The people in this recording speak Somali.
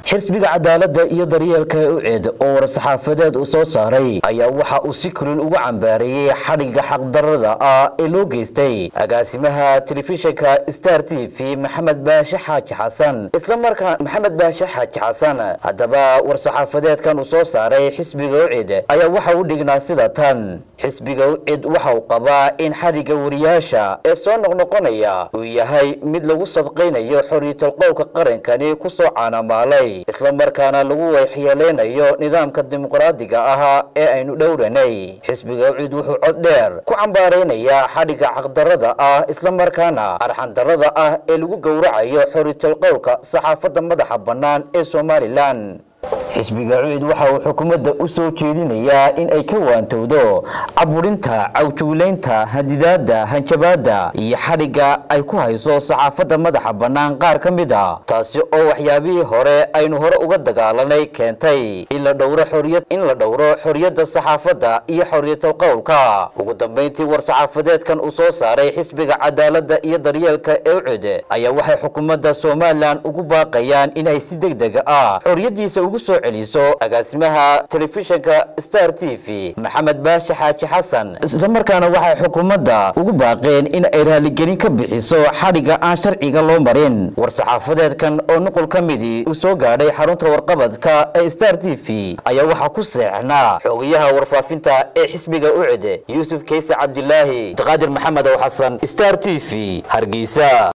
xisbiga cadaaladda iyo daryeelka uced oo war-saxaafadeed uu soo saaray ayaa waxa uu si kulul ugu cambaareeyey xadhigga xaqdarada ah ee loo geystay agaasimaha telefishinka star t v maxamed baashe xaaji xasan islamarkaa maxamed baashe xaaji xasan haddaba war-saxaafadeedkan uu soo saaray xisbiga ucid ayaa waxa u dhignaa sida tan xisbiga ucid waxa uu qabaa in xadhigga wariyaasha ee soo noqnoqonaya uu yahay mid lagu sadqaynayo xoriyatolqowlka qarankani kusoo caanamaalay islamarkaana lagu waxyeeleynayo nidaamka dimuqraadiga ahaa ee aynu dhowranay xisbiga ucid wuxuu cod dheer ku cambaaraynayaa xadhigga xaqdarada ah islamarkaana arxandarada ah ee lagu gowracayo xoriyatolqowlka saxaafadda madaxa bannaan ee somalilan xisbiga cucid waxa uu xukuumadda u soo jeedinayaa in ay ka waantowdo caburinta cawjuglaynta hadidaadda hanjabaadda iyo xadhigga ay ku hayso saxaafadda madaxa bannaan qaar ka mid a taasi oo waxyaabihii hore aynu hore uga dagaalanay keentay in la dhowro xoriyad in la dhowro xoriyadda saxaafadda iyo xoriyatal qowlka ugu dambayntii war-saxaafadeedkan uu soo saaray xisbiga cadaaladda iyo daryeelka ee ucid ayaa waxay xukuumadda somalilan ugu baaqayaan in ay si deg dega ah xoriyaddiisa ugu soo celiso agaasimaha telefishinka star t v maxamed baashe xaaji xasan islamarkaana waxay xukuumadda ugu baaqeen in ay raaligelin ka bixiso xadhigga aan sharciga loo marin war-saxaafadeedkan oo nuqul ka midii uu soo gaadhay xarunta warqabadka ee star t v ayaa waxaa ku seexnaa xogayaha warfaafinta ee xisbiga ucid yuusuf kayse cabdilaahi qaadir maxamed ow xasan star t v hargeysa